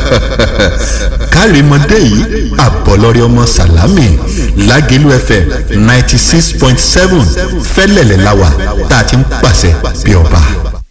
kárìmọ́dé yìí àbọ̀lọ́rẹ́ ọmọ sàlámì lágẹ̀lú fm ninety six point seven fẹ́lẹ̀lẹ̀ láwà tá a ti ń pàṣẹ bí ọba.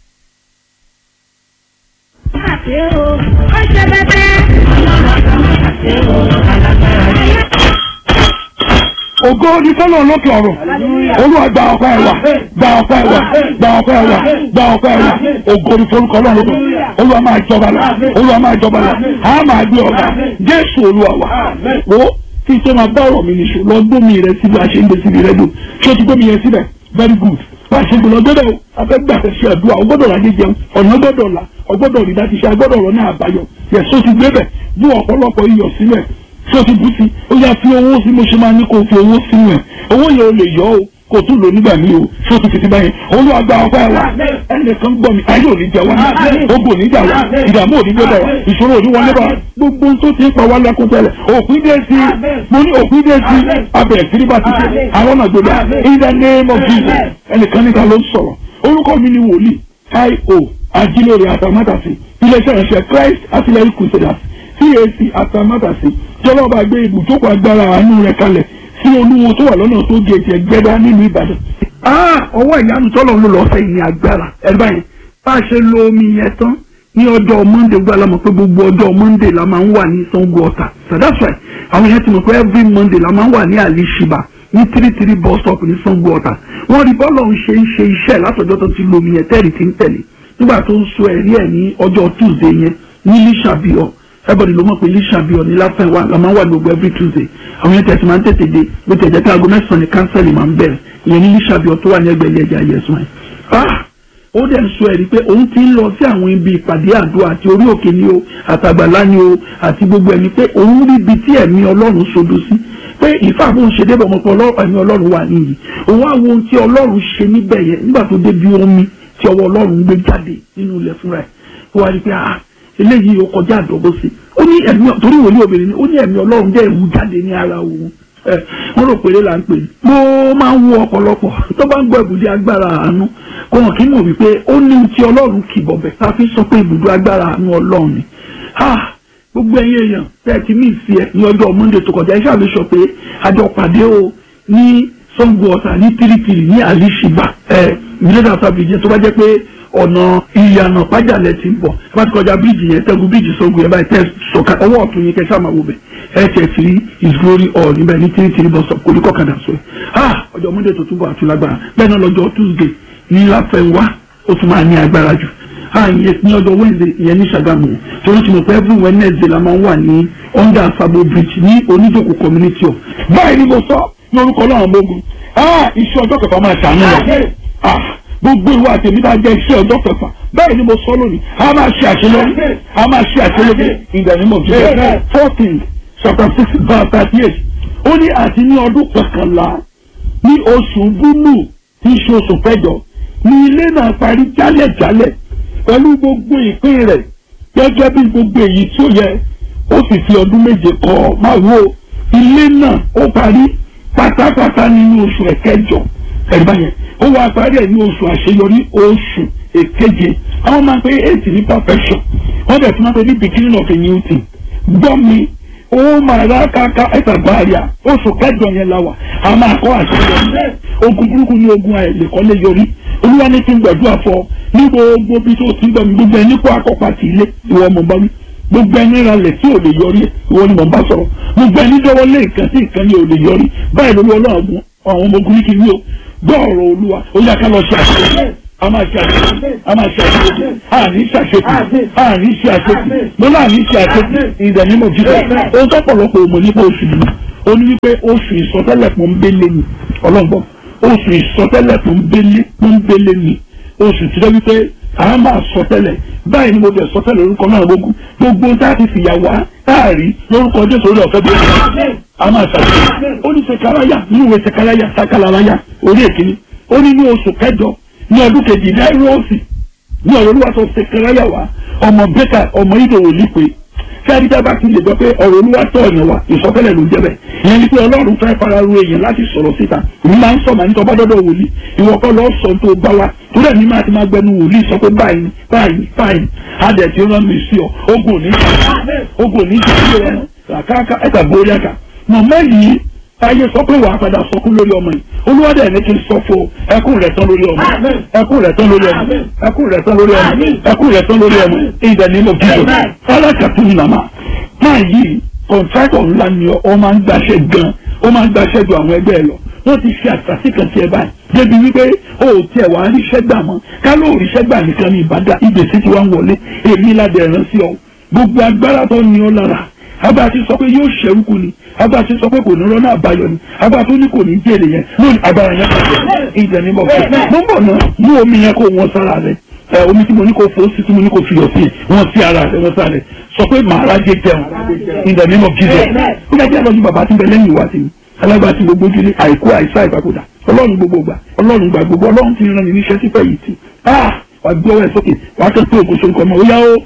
ògo ni fọlọ́ lókè ọ̀rọ̀ olúwa gba ọpẹ́ ẹ̀wà gba ọpẹ́ ẹ̀wà gba ọpẹ́ ẹ̀wà gba ọpẹ́ ẹ̀wà ògo ni forúkọ náà lókè olúwa máa jọba lọ olúwa máa jọba lọ a máa gbé ọba jésù olúwa wa wo kí n tó máa bá ọ̀rọ̀ mi nìṣó lọ gbómi rẹ síbi àṣẹ ń gbé síbi rẹ dùn ṣé o ti gbómi yẹn síbẹ̀ very good bá a ṣe gbọ́dọ̀ gbọ́dọ̀ o afẹ́gbà ṣe àdúrà o gbọ́dọ̀ rájẹ jẹun ọ̀nà gbọ́dọ̀ là o gbọ́dọ̀ rí láti ṣe agbọ́dọ̀ ọ̀rọ̀ náà àbáyọ yẹ so ti gbé bẹ̀ bú ọ̀pọ̀lọpọ̀ iyọ̀ sílẹ̀ so ti bú sí ó yá fi owó sí mo ṣe máa ní kó o fi owó sínú ẹ̀ owó yẹn o lè yọ o kò tún lò nígbà míì o so ti fi ti báyìí olúwa gba ọpẹ́ wa ẹnìkan gbọ́ mi ayé òní jà wá ogun òní jà wá ìdààmú òní gbé bá wa ìṣòro òní wọlé bá wa gbogbo tó ti ń pa wá lẹ́kún tẹ́lẹ̀ òpin dé sí mo ní òpin dé sí abẹ̀rẹ̀ sí bá ti ṣe àwọn náà gbé bá in the name of Jesus ẹnìkan níta ló ń sọ̀rọ̀ orúkọ mi ni wòlíì io ajílóore àtàmátàsí iléeṣẹ́ ìránṣẹ́ Christ artillery crusaders CAC àtàmátàsí jọlọ́ba gbé ibùjókòó agbára àánú rẹ̀ kalẹ̀ sí olúwo tó wà lọ́nà tó gé ẹ̀jẹ̀ gbẹ́dá nínú Ìbàdàn. ọwọ́ ìyanu tọ́lọ̀ ń lò lọ́sẹ̀ yìí ní agbára ẹ̀ báyìí bá a ṣe lo omi yẹn tán ní ọjọ́ Monday gbọ́ alámọ̀ pé gbogbo ọjọ́ Monday la máa ń wà ní Sango Ọ̀tà so that's why àwọn yẹn ti mọ̀ pé every Monday la máa ń wà ní Alishiba ní three three bus stop ní Sango Ọ̀tà wọ́n rí bọ́ọ̀lù ń ṣe ń ṣe iṣẹ́ látọjọ́ tó ti lo omi yẹn tẹ́rì tí ń tẹ̀lé nígbà tó ń sọ ẹ̀rí ẹ̀ ní ọjọ́ Tuesday yẹn ní Lishabio everybody ló mọ̀ pé Lishabio ní láfẹ̀wá la máa ń wà gbogbo every Tuesday àwọn yẹn tẹ̀sí máa ń tètè dé bó ti ẹ̀jẹ̀ pé aago mẹ́sàn-án ní kánsẹ́lì máa ń bẹ̀rẹ̀ ìyẹn ní Lishabio tó wà ní ẹgbẹ́ ilé ẹja yẹsùn ẹ̀ ó dẹ̀ ń sọ ẹ̀rí pé òun ti ń lọ sí àwọn ibi ìpàdé àdúrà àti orí òkè ni o àtàgbàlá ni o àti gbogbo ẹni pé òun rí ibi tí ẹ̀mí Ọlọ́run sodo sí pé ìfà bó ń ṣe débọ̀ mọ́ pé ẹ̀mí Ọlọ́run wà níyì òun á wo ohun tí Ọlọ́run ṣe níbẹ̀ yẹn nígbà tó débi omi tí ọwọ́ Ọlọ́run gbé jáde nínú ilẹ̀ fúnra ẹ̀ ó wá rí pé ah eléyìí ó kọjá àdọ́gbó sí ó ní ẹ̀mí torí wòlíì obìnrin ni ó ní ẹ̀mí Ọlọ́run jẹ́ ìwú jáde ní ara òun wọ́n rò pé là ń pè ní. mo máa ń wo ọ̀pọ̀lọpọ̀ tó bá ń gbọ́ ibùdó agbára àánú kò hàn kí mọ̀ wípé ó ní ti Ọlọ́run kì bọ̀bẹ̀ tá a fi sọ pé ibùdó agbára àánú Ọlọ́run ni. gbogbo ẹ̀yin èèyàn tẹ́ ẹ ti ní ìsì ẹ̀ ní ọjọ́ Monday tó kọjá iṣẹ́ àbíṣọ pé àjọ pàdé o ní Sango Ọ̀tà ní tìrìtìrì ní Alishiba ẹ̀ ìdílé àtàbíjẹ tó bá jẹ́ pé ọ̀nà ìyànà pàjálẹ̀ ti ń bọ̀ ẹ bá ti kọjá bíríìjì yẹn tẹ́gun bíríìjì Sango yẹn báyìí tẹ́ sọ̀ka ọwọ́ ọ̀tún yẹn kẹsàn-án máa wò bẹ̀ ẹ tẹ̀ sí his glory all níbẹ̀ ní tìrì tìrì bus stop kòlíkọ̀ kàdà sọ ẹ̀ ha ọjọ́ monday tó túbọ̀ àti lágbára bẹ́ẹ̀ náà lọ́jọ́ tuesday ní láfẹ̀wá ó tún máa ní agbára jù ha ìyẹn ní ọjọ́ wednesday ìyẹn ní Ṣàgámù torí tí mo pẹ́ every wednesday la máa ń wà ní under sabo bridge ní oníjòkó community of báyìí ni mo sọ ní orúkọ náà gbógun ha iṣẹ́ ọjọ́ kẹfà máa ṣàánú lọ gbogbo ìwà àtẹ̀mí bá jẹ́ iṣẹ́ ọjọ́ kẹfà bẹ́ẹ̀ ni mo sọ lónìí a máa ṣe àṣeyọrí a máa ṣe àṣeyọrí in the name of Jesus fourteen chapter six verse thirty eight ó ní àti ní ọdún kọkànlá ní oṣù búlù tí í ṣe oṣù kẹjọ ní ilé náà parí jálẹ̀jálẹ̀ pẹ̀lú gbogbo ìpín rẹ̀ gẹ́gẹ́ bí gbogbo èyí tí ó yẹ ó sì fi ọdún méje kọ́ máa wo ilé náà ó parí pátápátá nínú oṣù ẹ̀kẹjọ ẹ̀gbá yẹn ó wá parí ẹ̀ ní oṣù àṣeyọrí oṣù èkeje àwọn máa ń pe eight ní perfection wọ́n dẹ̀ tún máa ń pe ní beginning of a new thing gbọ́ mi ó máa rà káká ẹ̀ta gbáàríà oṣù kẹjọ yẹn la wà a máa kọ́ àṣeyọrí ogun burúkú ní ogun àìlèkọ́lé yọrí olúwa ní kí n gbàdúrà fọ ní gbogbo bí tó ti ń gbọ́ mi gbogbo ẹni kó akọ́pá ti ilé ìwọ mọ̀ bá wí gbogbo ẹni ralẹ̀ tí ò lè yọrí ìwọ ni mò ń bá sọ̀rọ̀ gbogbo ẹni dọ́wọ́ lé nǹkan tí nǹkan ni ò lè yọrí báyìí lórí ọlọ́run àwọn ọmọ ogun ní kí n wí o gbọ́ọ̀rọ̀ olúwa ó yá ká lọ ṣe àṣeyọrí a máa ṣe àṣeyọrí a máa ṣe àṣeyọrí a ní ṣe àṣeyọrí a ní ṣe àṣeyọrí mo náà ní ṣe àṣeyọrí ìdánimọ̀ jíjẹ́ ohun tó pọ̀lọpọ̀ òmò nípa oṣù yìí ó ní wípé oṣù ìsọtẹ́lẹ̀ pọ́nbélé ni ọlọ́gbọ́n oṣù ìsọtẹ́lẹ̀ pọ́nbélé pọ́nbélé ni oṣù tí ó wípé a máa sọtẹ́lẹ̀ báyìí ni mo bẹ̀ sọtẹ́lẹ̀ orúkọ náà gbogbo gbogbo tá a ti fìyà wá táàrí lórúkọ jésù orí ọ̀fẹ́ bí ó a máa ṣàṣeyọrí ó ní sekaraya ní ìwé sekaraya sakalaraya orí èkìní ó ní ní oṣù kẹjọ ní ọdún kejì náírọ̀ọ̀sì ní ọ̀rọ̀ olúwa tó sekaraya wá ọmọ bẹ́kà ọmọ ìdòwò lípe sẹ́ni tẹ́ bá ti lè gbọ́ pé ọ̀rọ̀ olúwa tọ̀ ọ̀yàn wa ìsọtẹ́lẹ̀ ló ń jẹ́ bẹ́ẹ̀ ìyẹn ni pé ọlọ́run fẹ́ fara ru èèyàn láti sọ̀rọ̀ síta èmi máa ń sọ màá ní tọ́ bá dọ́dọ̀ wòlíì ìwọ kọ́ lọ́ọ́ sọ tó bá wa tó dẹ̀ ní máa ti máa gbẹnu wòlíì sọ pé báyìí báyìí báyìí adẹ̀ tí ó rán mi sí ọ ogun ò ní ogun ò ní jẹ́ sí ọ kàkàkà ẹ̀ka borí ẹ̀ka mọ̀mọ́ yìí ayé sọ pé wàá padà sọkún lórí ọmọ yìí olúwadẹ ní kí n sọ fún ẹkún rẹ̀ tán lórí ọmọ ẹkún rẹ̀ tán lórí ọmọ ẹkún rẹ̀ tán lórí ọmọ ẹkún rẹ̀ tán lórí ọmọ ìdẹ nínú jíjọ alákàtún ní màmá máa yí kọ̀ǹtrákọ̀ ńlá ni ọ máa ń gbaṣẹ́ gan ó máa ń gbaṣẹ́ ju àwọn ẹgbẹ́ ẹ lọ wọ́n ti ṣe àtàtì kan tiẹ̀ báyìí débi wípé o ò tiẹ̀ wá ríṣẹ́ gbà mọ́ ká ló ríṣẹ́ gbà nìkan ní ìbàdà ìgbésí tí wọ́n wọlé èmi ládẹ̀ rán sí ọ gbogbo agbára tó ní ọ lára abá ti sọ pé yóò ṣẹ́rúkú ni abá ti sọ pé kò ní rọ́nà àbáyọ ni abá tó ní kò ní jèrè yẹn lónìí agbára yẹn kò ìjẹ ní bọ̀ fún mo ń bọ̀ náà mú omi yẹn kó wọn sára rẹ ẹ omi tí mo ní kó fò sí tí mo ní kó fiyọ̀ sí wọn sí ara rẹ wọn sára rẹ sọ pé màá rájẹ jẹun ìjẹ ní bọ̀ jíjẹ ó yẹ kí ẹ lọ sí bàbá tí ń bẹ lẹ́yìn ìwà sí mi alágbá tí gbogbo ojúlé àìkú àìsá ìpapòdà ọlọ́run gbogbo gbà ọlọ́run gbà gbogbo ọlọ́run ti rán mi níṣẹ́ sífẹ̀ yìí tì wà gbé ọwọ́ ẹ̀ sókè wà á kẹ́kọ̀ọ́ ògùn sóńkọ́ ọmọ òyà ó.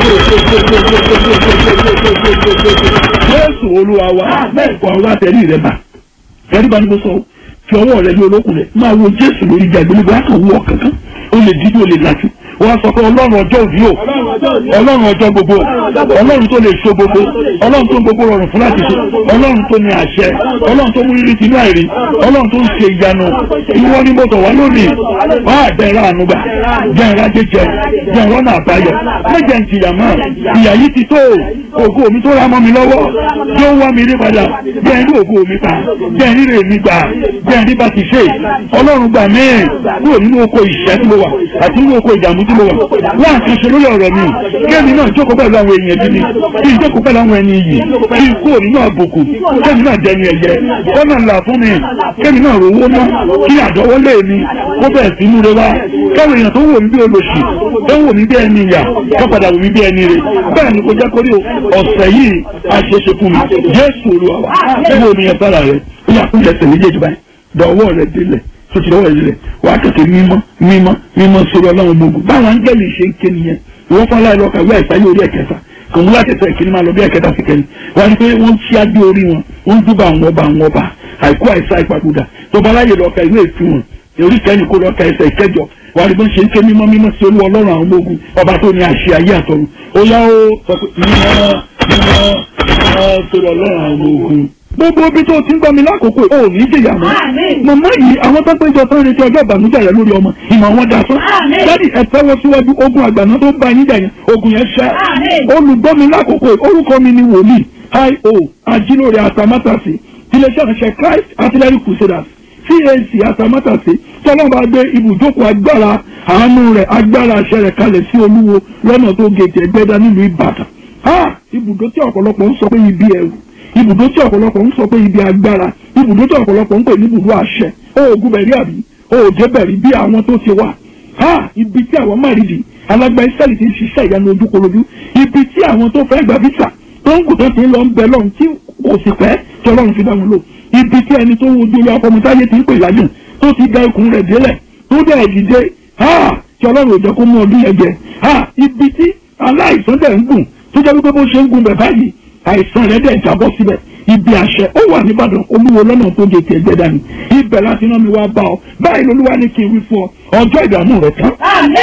Jésù olúwa wa wà wá tẹ̀lé rẹ̀ bá ẹ̀rí bá ní bó sọ fi ọwọ́ rẹ̀ ní olókùn rẹ̀ máa wo Jésù lórí ìjà ìgbélébó á kàn wú ọ kankan ó lè dídí ó lè lajú wọ́n sọ pé ọlọ́run ọjọ́ òbí o ọlọ́run ọjọ́ gbogbo ọlọ́run tó lè so gbogbo ọlọ́run tó ń gbogbo rọrùn fún láti ṣe ọlọ́run tó ní àṣẹ ọlọ́run tó mú rírí tinú àìrí ọlọ́run tó ń ṣe ìyanu ìwọ ní mọ́tò wá lónìí wọ́n á bẹ̀rẹ̀ ànúgbà jẹ́nra jẹjẹ jẹ́nra ọ̀nà àbáyọ méjẹ̀ ń tìyà mọ́ ìyà yìí ti tó ògo mi tó ra mọ́ mi lọ́wọ́ yóò wá mi rí padà jẹ́ ní ògo mi pa jẹ́ ní rè mi gbà jẹ́ ní bá ti ṣe ọlọ́run gbà mí kúrò nínú oko ìṣẹ́ tí mo wà àti nínú oko ìdààmú tí mo wà wọ́n àkànṣe lórí ọ̀rọ̀ mi kéèmí náà jókòó pẹ̀lú àwọn èèyàn bí mi kí n jókòó pẹ̀lú àwọn ẹni iyì kí n kúrò nínú àbùkù kéèmí náà dẹni ẹ̀yẹ kọ́nà ńlá fún mi kéèmí náà rówó ná kí àdọ́wọ́lé mi kó bẹ̀ẹ̀ sí múre wá káwọn èèyàn tó wò mí bí olóṣì tó wò mí bí ẹni ìyà tó padà wò mí bí ẹni rè bẹ́ẹ̀ ni kò jẹ́ kórí ọ̀sẹ̀ yìí àṣeṣe fún mi Jésù Olúwa wa wo mi yẹn sára rẹ ó yà kó yẹsẹ̀ méjèèjì báyìí dọ̀wọ́ rẹ délẹ̀ tó ti dọ̀wọ́ rẹ délẹ̀ wàá kẹ̀kẹ́ mímọ́ mímọ́ mímọ́ sórí ọlọ́run gbogbo báwọn áńgẹ́lì ṣe ń ké nìyẹn ìwọ́n fọlá ẹ̀ lọ́ka wíwá ìsáyé orí ẹ̀kẹta kòmú láti ẹsẹ̀ ìkíní máa lọ bí ẹ̀kẹta sí kẹrin wọ́n ní pé wọ́n ṣí adé orí wọn wọ́n dúbà àwọn ọba àwọn ọba àìkú àìsá ìpapòdà tó bá láyè lọ́ka ìwé ìfún wọn orí kẹ́ni kó lọ́ka ẹsẹ̀ ìkẹjọ wọ́n ní bó ń ṣe ń ké mímọ́ mímọ́ sí olú ọlọ́run àwọn ọmọ ogun ọba tó ní àṣẹ ayé àtọ̀run ó yá ó sọ pé mímọ́ mímọ́ mímọ́ sórí ọlọ́run àwọn ọmọ ogun gbogbo ibi tó ti ń gbọ́ mi lákòókò ò ní jìyà mọ́. màmá yìí àwọn tó péjọ tó ń retí ọjọ́ ìbànújẹ́ rẹ lórí ọmọ ìmọ̀ wọn dà sán. dádì ẹ tẹ́wọ́ síwájú ogun àgbàná tó ń bá yín jà yẹn ogun yẹn ṣẹ́. olùgbọ́ mi lákòókò orúkọ mi ni wòlíì io ajílóore àtàmátàsí tiléeṣẹ́ ìránṣẹ́ Christ artillery crusaders CAC àtàmátàsí tọ́lọ́ bá gbé ibùjókòó agbára àánú rẹ̀ agbára àṣẹ rẹ̀ kalẹ̀ sí olúwo lọ́nà tó gètè ẹgbẹ́dá nílùú Ìbàdàn. ibùdó tí ọ̀pọ̀lọpọ̀ ń sọ pé ibi ẹ̀rù ibùdó tí ọ̀pọ̀lọpọ̀ ń sọ pé ibi agbára ibùdó tí ọ̀pọ̀lọpọ̀ ń pè ní ibùdó àṣẹ oògùn bẹ̀rí àbí oòjẹ́ bẹ̀rí bí àwọn tó ti wà ha ibi tí àwọn márìdì alágbá ìsẹ́lì ti ń ṣiṣẹ́ ìyanu ojúkorojú ibi tí àwọn tó fẹ́ gba visa tó ń kù tó ti ń lọ ń bẹ lọ́run tí kò sì pẹ́ tí ọlọ́run fi dá wọn lò ibi tí ẹni tó wojú ilé ọkọ mọ́táyé ti ń pè láyùn tó ti da ikùn rẹ̀ délẹ̀ tó dẹ̀ dìde ha tí ọlọ́run ò jẹ́ kó mú ọdún yẹn jẹ ha ibi tí aláìsàn dẹ̀ ń gùn tó jẹ́ wípé bó ṣe ń gùn bẹ̀ báyìí àìsàn rẹ̀ dẹ̀ jábọ́ síbẹ̀ ibi àṣẹ ó wà nìbàdàn olúwo lọ́nà tó gé tiẹ̀ gbẹ́dá ni ibẹ̀ láti rán mi wá bá ọ báyìí lolúwa ní kí n wí fún ọ ọjọ́ ìdààmú rẹ tán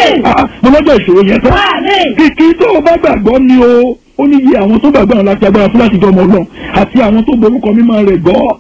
mo lọ́jọ́ ìṣòro yẹn tán kìkì tó o bá gbàgbọ́ ni o ó ní iye àwọn tó gbàgbọ́ àwọn láti agbára fún láti jọ ọmọ ọlọ́run àti àwọn tó borúkọ mímọ́ rẹ̀ gbọ́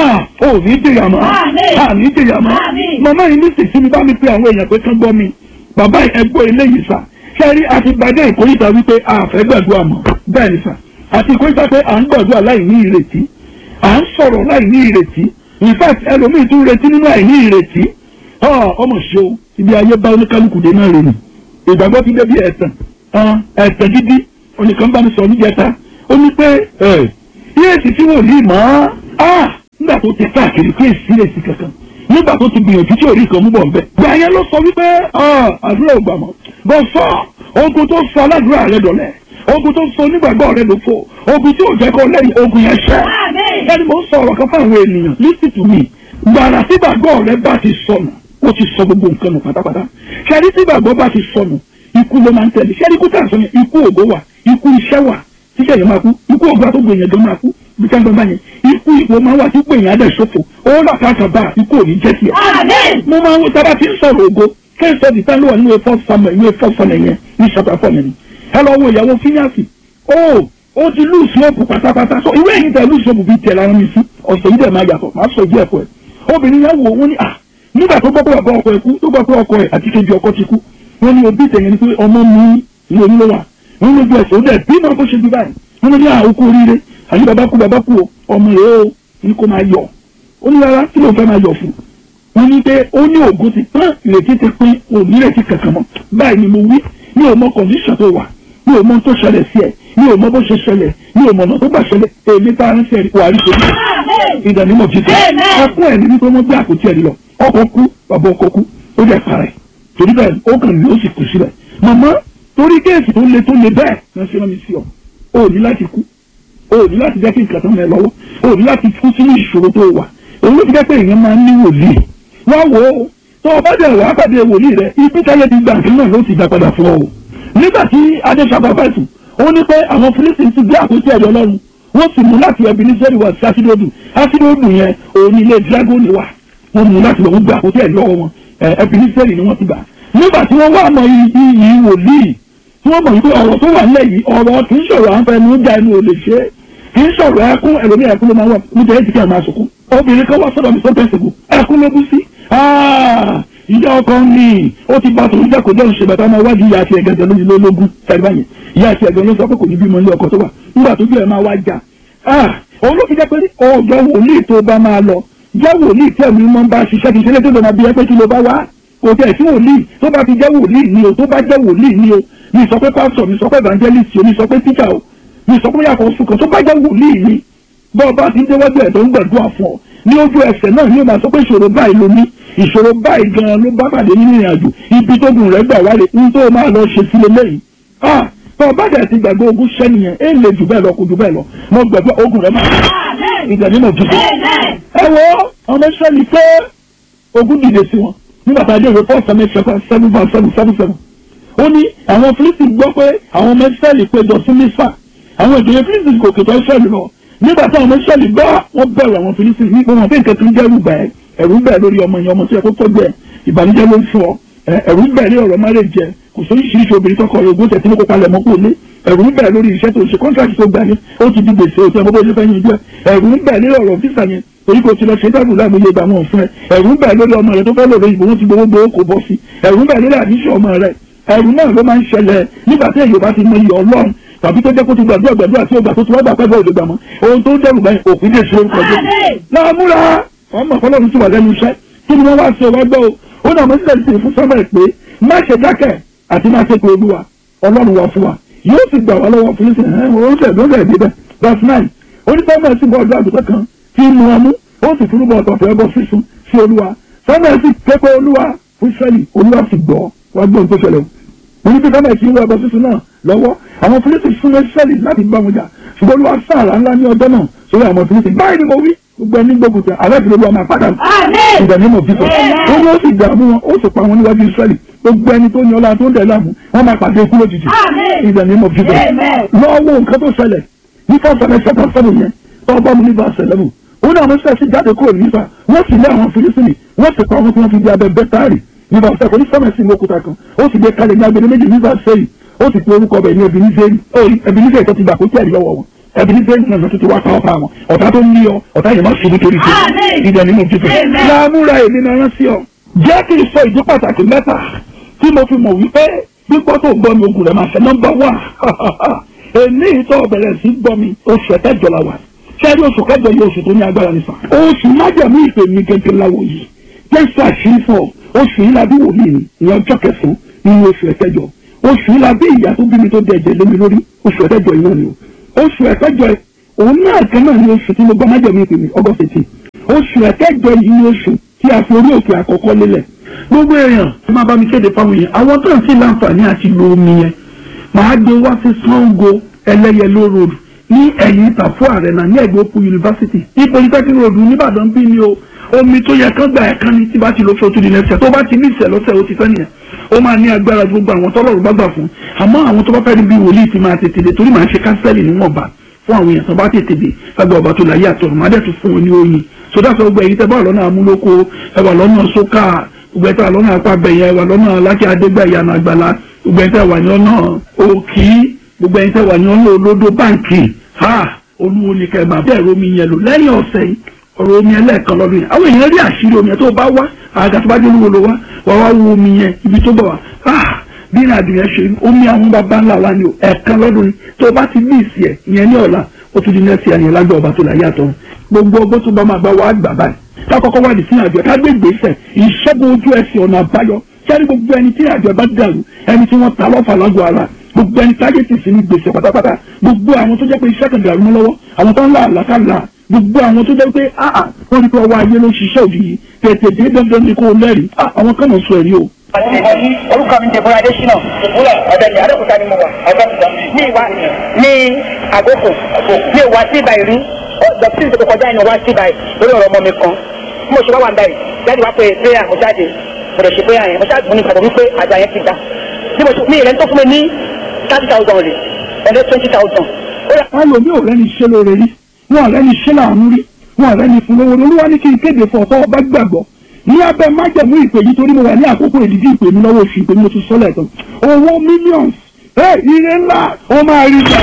ò ní dèyà mọ́ à ní dèyà mọ́ màmá yìí ní sèṣin mi bá mi pe àwọn èèyàn pé kán gbọ́ mi bàbá ẹgbọ́ eléyìí sà sẹ́rí àti gbadé ìkórìtà wípé a fẹ́ gbàdúrà mọ́ bẹ́ẹ̀ ni sà àti ìkórìtà pé à ń gbàdúrà láì ní ìrètí à ń sọ̀rọ̀ láì ní ìrètí in fact ẹlòmíì tún retí nínú àìní ìrètí ọmọ ṣe o ibi ayé bá oníkálukú dé náà rè ni ìgbàgbọ́ ti débi ẹ̀tàn ẹ̀tàn gidi onìkan bá mi sọ níjẹta ó ní pé yéèsì tí wòlíì mọ́ nígbà tó ti káàkiri pé èsì lè sí kankan nígbà tó ti gbìyànjú tí orí kan mú bọ̀ nbẹ. gbà yẹn ló sọ wípé àdúrà ò gbà mọ́ bọ́ sọ ogun tó sọ aládùúrà rẹ dọ̀lẹ́ ogun tó sọ onígbàgbọ́ rẹ ló fò ogun tí ò jẹ́ kó lẹ́yìn ogun yẹn ṣẹ́. ẹni mo ń sọ ọ̀rọ̀ kan fún àwọn ènìyàn listen to me gbàrà tí gbàgbọ́ rẹ bá ti sọnù ó ti sọ gbogbo nǹkan nù pátápátá ṣẹ́ni tí gbàgbọ́ bá ti sọnù ikú ló máa ń tẹ̀lé ṣẹ́ni kú tà sọ yẹn ikú ògo wà ikú iṣẹ́ wà tíṣẹ́ yẹn máa kú ikú ọgbà tó gbèyàn gan máa kú bí ká ń gbọ́n yẹn ikú ipò máa wà tí gbèyàn adẹ̀ ṣòfò ó là káàkà bá ikú ò ní jẹ́ tiẹ̀. mo máa ń wo tábà tí ń sọ̀rọ̀ ògo kẹ́sọ̀ dì tán ló wà nínú efọ́ samuel nínú efọ́ samuel yẹn ní chapter four yẹn ni ẹ lọ wo ìyàwó fíníàsì ó ó ti lù sọ́ọ̀bù pátápátá so ìwé ẹ̀yìn tẹ lù sọ́ọ̀bù bíi tẹ̀ lára mi sí ọ̀sẹ̀ yìí dẹ̀ máa yàtọ̀ máa sọ ìdí ẹ̀kọ́ ẹ̀ obìnrin yẹn wò wọ́n ní à nígbà tó gbọ́ pé bàbá ọkọ ẹ̀ kú tó gbọ́ pé ọkọ ẹ̀ àti kejì ọkọ ti kú wọ́n ní òbí tẹ̀yẹ ni pé ọmọ mi ní onílé wa wọ́n lójú ẹ̀sẹ̀ ó dẹ̀ bí náà bó ṣe bí báyìí wọ́n ní àwòkú oríire àyè bàbá kú bàbá kú o ọmọ rẹ̀ o ní kó máa yọ̀ ó ní rárá kí ló fẹ́ máa yọ̀ fún wọ́n ní pé ó ní ògo ti pọ́n ìrètí ti pín òmírètí kankan mọ́ báyìí ni mo wí mi ò mọ kọ̀ǹdíṣàn tó wà mi ò mọ tó ṣẹlẹ̀ sí ẹ̀ mi ò mọ bó ṣe ṣẹlẹ̀ mi ò mọ ọ̀nà tó gbà ṣẹlẹ̀ èmi tá a ń ṣe wà rí ṣe ìdánimọ̀ jíjẹ ẹkún ẹ̀ ní wípé wọ́n gbé àpótí ẹ̀ lọ ọkọ̀ kú bàbá ọkọ̀ kú ó dẹ̀ para ẹ̀ torí bẹ́ẹ̀ ó kàn ní ó sì kù síbẹ̀ màmá torí kéèsì tó le tó le bẹ́ẹ̀ ní ṣe rán mi sí ọ o ní láti kú o ní láti jẹ́ kí nǹkan tó ń lẹ lọ́wọ́ o ní láti kú sínú ìṣòro tó wà òun ló fi jẹ́ pé èèyàn máa ń ní wòlíì wá wò ó tó o bá dẹ̀ wá pàdé wòlíì rẹ ibi táyé ti gbà nǹkan náà ló ti dá padà fún ọ o nígbà tí adéṣàbà fẹ̀sùn ó ní pé àwọn fílísìn ti gbé àpótí ẹ̀dọ̀ ọlọ́run wọ́n sì mú láti ẹbí ní sẹ́rí wá sí ásídóòdù ásídóòdù yẹn òun ní ilé dragoni wà wọ́n mú láti lọ́wọ́ gbé àpótí ẹ̀dọ̀ wọn ẹbí ní sẹ́rí ni wọ́n ti gbà nígbà tí wọ́n wá mọ iyì wòlíì tí wọ́n mọ̀ wípé ọ̀rọ̀ tó wà nílẹ̀ yìí ọ̀rọ̀ kì í sọ̀rọ̀ à ń fẹnu já ẹnu ò lè ṣe é kì í sọ̀rọ̀ ẹkún ẹlòmí ẹkún ló máa wà níbi ẹ̀ ti kí ẹ̀ máa sọkún obìnrin kan wá sọ́dọ̀ mi sọ́dọ̀ ẹ̀sìnkú ẹkún ló bú sí ìyá ọkọ ní ó ti bá tòun jẹ́ kó jẹ́ òṣèlú bàtà máa wájú ìyá àti ẹ̀gẹ́gẹ́ lórí lólógún sẹ́gbà yẹn ìyá àti ẹ̀gẹ́ ló sọ pé kò ní bímọ ilé ọkọ tó wà nígbà tó bí ẹ̀ máa wá jà òun ló fi jẹ́ pé ọjọ́ wòlíì tó bá máa lọ jẹ́ wòlíì tí ẹ̀mí mọ́ bá ṣiṣẹ́ kì í ṣe lé tó lọ́ọ́ máa bí ẹ pé kí ló bá wá kò tẹ̀ sí wòlíì tó bá fi jẹ́ wòlíì ni o tó bá jẹ́ wòlíì ni o mi sọ pé pásítọ̀ mi sọ pé evangelist o mi sọ pé teacher o mi sọ pé yàtọ̀ sùkọ̀ tó bá jẹ́ wòlíì ni bọ́ọ̀ bá ti déwájú ẹ̀ tó ń gbàdúrà fún ọ ní ojú ẹsẹ̀ náà ni ó máa sọ pé ìṣòro báyìí ló ní ìṣòro báyìí gan-an ló bá pàdé nínú ìrìn àjò ibi tó gùn rẹ̀ gbà wálé ní tó máa lọ ṣe sílé lẹ́yìn ah tó o bá dẹ̀ ti gbàgbé ogún sẹ́niyẹn é lè jù bẹ́ẹ̀ lọ kó jù bẹ́ẹ̀ lọ mo gbàgbé ogun rẹ̀ máa ìgbà nínú òjijì ẹ wo ọmọ sẹ́ni pé ogun dìde sí wọn nígbà tá a dé ìwé four seven seven seven five seven seven seven ó ní àwọn Fílísítì gbọ́ pé àwọn ọmọ Ísírẹ́lì péjọ sí Mísà àwọn ìjòyè Fílísítì kò kètò Ísírẹ́lì lọ nígbà tí àwọn ọmọ Ísírẹ́lì gbọ́ wọ́n bẹ̀rù àwọn Fílísítì ní pé wọ́n fi nǹkan tó ń jẹ́rù bẹ́ẹ̀ ẹ̀rù bẹ́ẹ̀ lórí ọmọ yẹn ọmọ tó yẹ kó tọ́jú ẹ̀ ìbànújẹ́ ló ń fún ọ ẹ̀rù bẹ́ẹ̀ ní ọ̀rọ̀ márèjẹ kò sí oríṣiríṣi obìnrin tọkọ rẹ̀ ogún tẹ̀sí ní kópa lẹ̀ mọ́kò lé ẹ̀rù ń bẹ̀ lórí iṣẹ́ tó ṣe kọ́ńtàkì tó gbà ní ó ti di gbèsè òtí ọmọ bó ṣe fẹ́ yin jẹ́ ẹ̀rù ń bẹ̀ lórí ọ̀rọ̀ físà yẹn torí kò ti lọ ṣe dábùú láàmú iye ìgbà wọn fún ẹ ẹ̀rù ń bẹ̀ lórí ọmọ rẹ tó fẹ́ lòrò ìbò wọn ti gbowó gbowó kò bọ́ sí ẹ̀rù ń bẹ̀ lórí àdíṣe ọmọ rẹ ẹ̀rù náà ló máa ń ṣẹlẹ̀ nígbà tí èyí bá ti mọ iye ọlọ́run tàbí tó jẹ́ kó ti gbàdúrà gbàdúrà tí ó gbà tó ti wá gbà pẹ́ẹ́bẹ́ òde gbà mọ́ ohun tó ń dẹrù báyìí òfin lè ṣe orúkọ jẹ́ láàmúra ọmọ ọlọ́run ti wà lẹ́nu iṣẹ́ kí ni wọ́n wá ṣe wá gbọ́ o ó náà mo ń tẹ̀lé fún sọ́mọ̀ pé má ṣe dákẹ́ àti má ṣe pé olúwa ọlọ́run wà fún wa yóò sì gbà wá lọ́wọ́ fún ìsìn ẹ̀ wọ́n ṣẹ̀ lọ́sẹ̀ níbẹ̀ verse nine onísọ́mọ̀ sì bọ́ ọjọ́ àgùntàn kan tí ń mu ọmú ó sì fúrúbọ̀ ọ̀tọ̀ọ̀tọ̀ ẹbọ sísun sí olúwa sọ́mọ̀ sì ké pé olúwa fún Ísírẹ́lì olúwa sì gbọ́ wá gbọ́ ohun tó ṣẹlẹ̀ o oníbi sọ́mọ̀ sì ń wọ ẹbọ sísun náà lọ́wọ́ àwọn Fílísítì fún Ísírẹ́lì láti bá wọn jà ṣùgbọ́n olúwa sáàrà ńlá ní ọjọ́ náà sórí àwọn Fílísítì báyìí ni mo wí gbogbo ẹni gbogbo tẹ alẹ́ ìdílé wa máa padà ìdánimọ̀ bíbọ̀ ó ní ó sì dààmú wọn ó sì pa wọn níwájú Ísírẹ́lì gbogbo ẹni tó ní ọlá tó ń dẹ̀ láàmú wọn máa pàdé ikú lójijì ìdánimọ̀ bíbọ̀ lọ́wọ́ nǹkan tó ṣẹlẹ̀ ní fọ́sẹ̀lẹ̀ sẹ́kọ̀ọ́ sẹ́nu yẹn tó bá mu ní verse eleven ó ní àwọn sẹ́ẹ̀sì jáde kúrò nípa wọ́n sì lé àwọn Fílísítì wọ́n sì pa wọn tí wọ́n fi di abẹ bẹ́tárì ní verse seven ní sẹ́mẹ̀sì ní òkúta kan ó sì gbé kalẹ̀ ní agbede méjì ní verse seven ó sì pe orúkọ bẹ̀ ní Ebenezer tó ti gbà kó tí ẹ̀rí lọ́wọ́ wọn ẹbí bẹ́ẹ̀ náà tó ti wá pa ọ̀pá wọn ọ̀tá tó ní ọ ọ̀tá yẹn má ṣubú torí ṣe ìdá nínú títẹ̀. láàmúra èmi náà rán sí ọ. jẹ́ kí n sọ ìdí pàtàkì mẹ́ta tí mo fi mọ̀ wípé gbígbọ́ tó gbọ́ mi ogun rẹ̀ máa ṣe nọ́mbà wà. èmi ìtọ́ bẹ̀rẹ̀ sí gbọ́ mi oṣù ẹ̀kẹ́jọ la wà. sẹ́ẹ̀rí oṣù kẹjọ yìí oṣù tó ní agbára nìfà. oṣù májàmú ìpè mi gẹ́gẹ́ láwo yìí. jésù àṣírí fún ọ oṣù yìí la bí wòlíì mi ìyẹn ọjọ́ kẹsàn-án nínú oṣù ẹ̀kẹjọ oṣù yìí la bí ìyá tó bí mi tó dẹ̀ ẹ̀jẹ̀ lé mi lórí oṣù ẹ̀kẹjọ yìí náà ni o oṣù ẹ̀kẹjọ òun náà kan náà ní oṣù tí mo gbọ́ májèmí ìpè mí ọgọ́ fètì oṣù ẹ̀kẹjọ yìí ní oṣù tí a fi orí òkè àkọ́kọ́ lélẹ̀ gbogbo èèyàn tí máa bá mi kéde fáwọn èèyàn àwọn tó ń fi láǹfààní àti lo omi yẹn màá gbé wá sí Sango ẹlẹ́yẹló road ní ẹ̀yìn ìtàfó àrẹ̀nà ní ẹ̀gbẹ́ òpó yunifásitì ní polytechnic road nìbàdàn bí ni o omi tó yẹ kán gbà ẹ̀ kán ní tí bá ti lọ sọ́tún di lẹ́sẹ̀ tó bá ti ní ìṣẹ̀ lọ́sẹ̀ ó ti tán nìyẹn ó máa ní agbára gbogbo àwọn tọ́lọ́run bá gbà fún àmọ́ àwọn tó bá fẹ́ rí bí wòlíì ti máa tètè dé torí màá ṣe kánsẹ́lì níwọ̀nba fún àwọn èèyàn tó bá tètè dé lágbà ọba tó láyé àtọ̀run máa dẹ̀ tún fún wọn ní oyin sódà sọ gbẹ èyí tẹ bá wà lọ́nà amúlòkó ẹ wà lọ́nà sókà gbogbo ẹ tẹ wà lọ́nà apábẹ̀yẹ ẹ wà lọ́nà alákẹ́ adégbà ìyànà àgbàlá gbogbo ẹ tẹ wà ní ọ̀nà òkì gbogbo ẹ tẹ wà ní ọ̀nà olódó báǹkì ha olúwo ni kẹ máa bẹ́ẹ̀ romi yẹn lò lẹ́yìn ọ̀sẹ̀ yìí ọ̀rọ̀ omi ẹlẹ́ẹ̀kan lọ́dún yẹn àwọn èèyàn rí àṣírí omi yẹn tó bá wá àga tó bá dé olúwo ló wá wà wá wo omi yẹn ibi tó bọ̀ wá ah bí ìrìn àjò yẹn ṣe omi àwọn bàbá ńlá wa ni o ẹ̀ẹ̀kan lọ́dún yìí tó bá ti bí ìsì ẹ̀ ìyẹn ní ọ̀la ó tún di nẹ́ẹ̀sì ẹ̀yìn lágbẹ́ ọba tó láyé àtọ̀ gbogbo ọgbọ́n tó bá máa bá wa gbà báyìí kákọ́kọ́ wà ní sínú àjọ ká gbé gbèsè ìṣẹ́gun ojú ẹsẹ̀ ọ̀nà àbáyọ sẹ́ni gbogbo ẹni tí àjọ bá dàrú ẹni tí wọ́n ta lọ́fà lágọ̀ọ́ ara gbogbo ẹni táyé ti sí ní gbèsè pátápátá gbogbo àwọn tó jẹ́ pé iṣẹ́ kan dàrú mọ́ lọ́wọ́ àwọn tó ń là àlàkàlà gbogbo àwọn tó jẹ́ pé áà wọ́n rí pé ọwọ́ ayé ló ṣiṣẹ́ òdì yìí tètè dé dandan ní kó o lẹ́rìí àwọn kan mọ̀ sọ ẹ̀rí o. orúkọ mi jẹ bọ́lá adésínà ọ̀dẹ̀ni adókúta ni mo wà ní ìwà ní àgókò ní ìwà sí ibà ìrí dọ̀tí ìdókò kọjá ìnáwó sí ibà lórí ọ̀rọ̀ ọmọ mi kan bí mo ṣe wá wà ń báyìí jáde wá pé prayer mo jáde mo lè ṣe prayer yẹn mo ṣáà mo ní ìgbàgbọ́ wípé àjà yẹn ti dá bí mo ṣe mi ìrẹ́ni tó fún mi ní thirty thousand rè ẹ̀rẹ́ twenty thousand. wọn lò mí ò rẹ́ni ṣe lóore rí wọn ò rẹ́ni ṣe láàánú rí wọn ò rẹ́ni fún lówó olúwa ní kí n kéde fún ọ̀tọ́ ọba gbàgbọ́ ní abẹ́ májẹ̀mú ìpè yìí torí mo wà ní àkókò ìdíjí ìpè mi lọ́wọ́ oṣù ìpè mi mo ti sọ́lẹ̀ tán owó millions ẹ ire ńlá ó máa rí gbà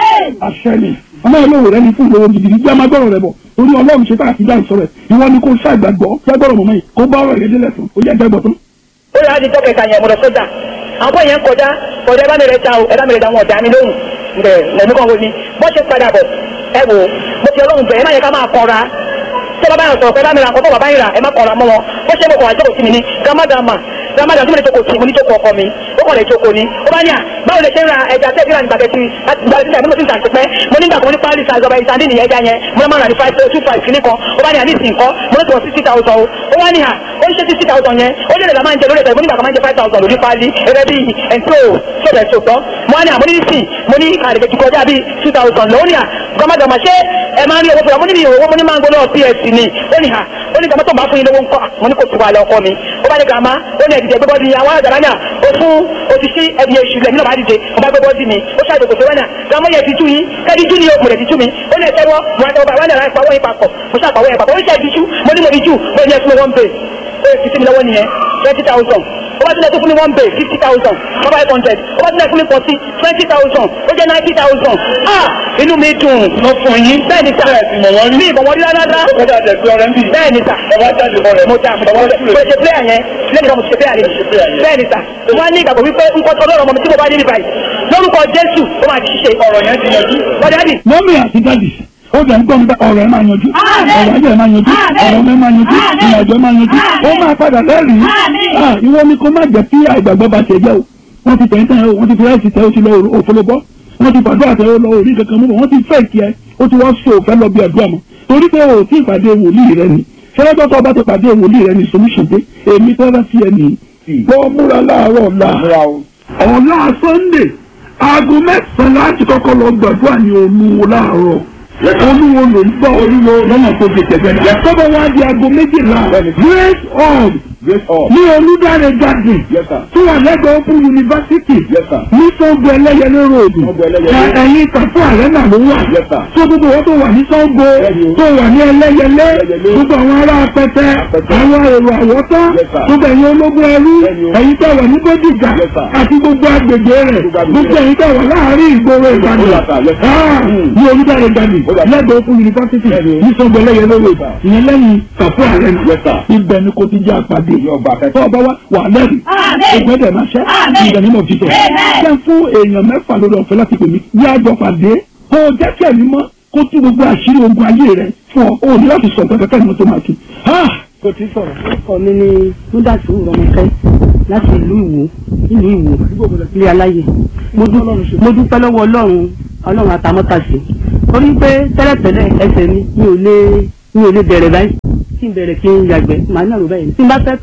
àṣẹ ni ọmọ ìlú rẹ ní fún ìlówó gidigidi bí a máa gbọ́rọ̀ rẹ bọ̀ torí ọlọ́run ṣe tá a ti dá ìsọ̀rọ̀ ẹ̀ ìwọ ni kò ṣàgbàgbọ́ jágbọ́rọ̀ mọ̀mọ́ yìí kó bá ọ̀rọ̀ rẹ délẹ̀ tán ó yẹ jágbọ́ tán. ó yà á di tọ́kẹ̀ta yẹn mo lọ sójà àwọn yẹn kọjá kọjá ẹ bá mi rẹ ta o ẹ bá mi rẹ ta wọn ọ̀dà mi lóhùn ǹbẹ lẹ́nu kan wo ni bó ṣe padà bọ̀ ẹ wò mo fi ọlọ́run bẹ̀ ẹ má yẹ ká máa kọra tí ẹ bá báyọ̀ sọ̀rọ̀ pé bá mi ra nǹkan tó bàbá yìí rà ẹ má kọra mọ́ wọn bó ṣe mo kọ̀ wá jókòó sí mi ní gàmádàmà gàmádàmà tí mo lè jókòó sí mo ní jókòó ọkọ mi ó kọ̀ lè jókòó ni ó bá ní à báwo lè ṣe ń ra ẹja tẹ́ ìlànà ìgbàgbẹ́ sí ìgbàgbẹ́ sí mo ti ń tàǹtí pẹ́ mo nígbà kan ní pálí sa ìjọba ìsàndí nìyẹn ẹja yẹn mo máa ń rà ní five two five kìíní kan ó bá ní à ní ìsìn kan mo ní tó sixty thousand o ó wá ní à ó ń ṣe sixty thousand yẹn ó lè la máa ń jẹ lórí ẹ̀sẹ̀ mo nígbà kan máa ń jẹ five thousand lórí pálí ẹgbẹ́ bíi ẹ̀ńtó sọ̀rọ̀ ẹ̀sọ̀ tán mo wá ní à mo ní ìsìn mo ní àdìgbẹ́ ti kọjá bíi two thousand lọ́wọ́ ní à gọ́mọdọ̀mọ̀ ṣé ẹ máa ń rí owó fún wa mo ní mi ò owó mo ní máa ń gbọ́ lọ́wọ́ ps ni ó ní à ó ní gàmọ́ tó bá fún yín lówó ńkọ́ mo ní kò tún wà lọ ọkọ mi ó bá ní gàmá ó ní ẹ̀dìdẹ̀ gbẹ́bọ́ di àwọn àgbàrá náà ó fún òṣìṣẹ́ ẹ̀dì èṣù lẹ̀ nínú bá dìde ó bá gbẹ́bọ́ di mi ó ṣàdé kò sówẹ́ náà gàmọ́ yẹ ti tú yín kẹ́ẹ̀dì jú ni ó mọ̀lẹ̀ ti tú mi ó ní ẹ̀tẹ́wọ́ mo àtẹwọ́ bá wà ní àlàyé pàwọ́ yín papọ̀ mo ṣàpàwọ́ yẹn papọ̀ ó ṣe ẹ̀dì jú mo ní mo di jú ó ní ẹ̀fún mi wọ́n bè ó fi sí mi lọ́wọ́ nìyẹn twenty thousand ó bá tilẹ̀ tó fún mi one bay fifty thousand five hundred ó bá tilẹ̀ fún mi forty twenty thousand ó jẹ́ ninety thousand ah inú mi dùn. mo fún yín. bẹ́ẹ̀ ni sà mọ̀ wọ́n rí. mi ìbọn wọn rí rárá. ó dà jẹ́ pé ọ̀rẹ́ ń bì. bẹ́ẹ̀ ni sà ọba jáde fún rẹ̀. mo jà mo jà mo ṣe player yẹn lẹ́yìn náà mo ṣe player yẹn bẹ́ẹ̀ ni sà wọ́n á ní ìgbàgbọ́ wípé nǹkan tó lọ́rọ̀ ọmọ mi tí mo bá dé níbà yìí lórúkọ Jésù ó máa ti ṣe. ọ̀rọ̀ yẹn ti yanjú. wọ́n dáàdì mọ́mí àti dádì ó dẹ̀ ń gbọ́ nípa ọ̀rọ̀ ẹ̀ máa yanjú ọ̀rọ̀ ẹ̀jẹ̀ máa yanjú ọ̀rọ̀ ọmọ ẹ̀ máa yanjú ìrìnàjò ẹ̀ máa yanjú ó máa padà lẹ́rìí Ah, ìwọ ni kó má jẹ́ kí àìgbàgbọ́ bá ṣe jẹ́ o wọ́n ti tẹ̀yìn tẹ̀yìn o wọ́n ti fi ráìsì tẹ̀ ó ti lọ òfolobọ́ wọ́n ti fàdúrà tẹ̀ ó lọ orí kankan mú bọ̀ wọ́n ti fẹ́ kí ẹ ó ti wọ́n so òfẹ́ lọ bí àdúrà mọ́ torí pé o tí ìpàdé wòlíì rẹ ni ṣẹlẹ́gbẹ́ tó bá ti pàdé wòlíì rẹ ni solution dé èmi tẹ́lẹ̀ sí ẹ nìyí lọ́ múra láàárọ̀ ọ̀la múra o. ọ̀la Sunday aago mẹ́sàn-án láti kọ́kọ́ lọ gbàdúrà ní olúwo láàárọ̀ olúwo ló ń gbọ́ olúwo lọ́nà tó ti tẹ̀gbẹ́ náà tọ́bọ̀ wá di aago méjìlá grace hall great all. ní olùdarí garden Yes, sir. tó wà lẹ́gbẹ̀ẹ́ open university Yes, sir. ní Ṣàngó ẹlẹ́yẹlé road Ṣàngó Ẹlẹ́yẹlé. na ẹ̀yìn tàfún àrẹ́nà ló wà Yes, sir. tó gbogbo wọn tó wà ní Ṣàngó Bẹ́ẹ̀ni o. tó wà ní ẹlẹ́yẹlé Ẹlẹ́yẹlé. gbogbo àwọn ará apẹtẹ Apẹtẹ. àwọn èrò àwọ̀tán Yes, sir. gbogbo ẹ̀yin ológun ẹrú Bẹ́ẹ̀ni o. ẹ̀yin tó wà ní Bódìjà Yes, sir. àti gbogbo agbègbè rẹ̀ Gbogbo agbègbè gbogbo rẹ̀. ẹ̀yin tó wà láàárín ìgboro Ó Ìbàdàn yà sà, yes, sir. Ah, Mm. ní olùdarí garden Ó yà sà. lẹ́gbẹ̀ẹ́ open university Bẹ́ẹ̀ni o. ní Ṣàngó ẹlẹ́yẹlé road sir. ìyẹn lẹ́yìn tàfún àrẹ́nà Yes, sir. ibẹ̀ ni kò ti jẹ́ àpàdé Yóò gba tó akẹ́kọ̀ọ́. ọba wa wà lẹ́rìí ẹgbẹ́ dẹ̀ máa ṣẹ́ ìgbà nínú òtítọ́ jẹ́ fún èèyàn mẹ́fà lórí ọ̀fẹ́ láti pè mí ní àjọ pàdé kó o jẹ́ kí ẹ̀mí mọ́ kó tú gbogbo àṣírí ogun ayé rẹ̀ fún ọ o ní láti sọ nǹkan kẹ́kẹ́ ní tó máa tù. kò tí sọ̀rọ̀. orúkọ mi ni múdàtú rọmọkẹ láti ìlú ìwò ìlú ìwò ilé aláyè mo dú- mo dúpẹ́ lọ́wọ́ ọlọ́run ọlọ́run àtàmọ́tàṣe torí pé tẹ́lẹ̀tẹ́lẹ̀ ẹsẹ̀ mi mi ò lè mi ò lè bẹ̀rẹ̀ báyìí kí n bẹ̀rẹ̀ kí n yàgbẹ́ màá náà rò báyìí tí n bá fẹ́ tọ̀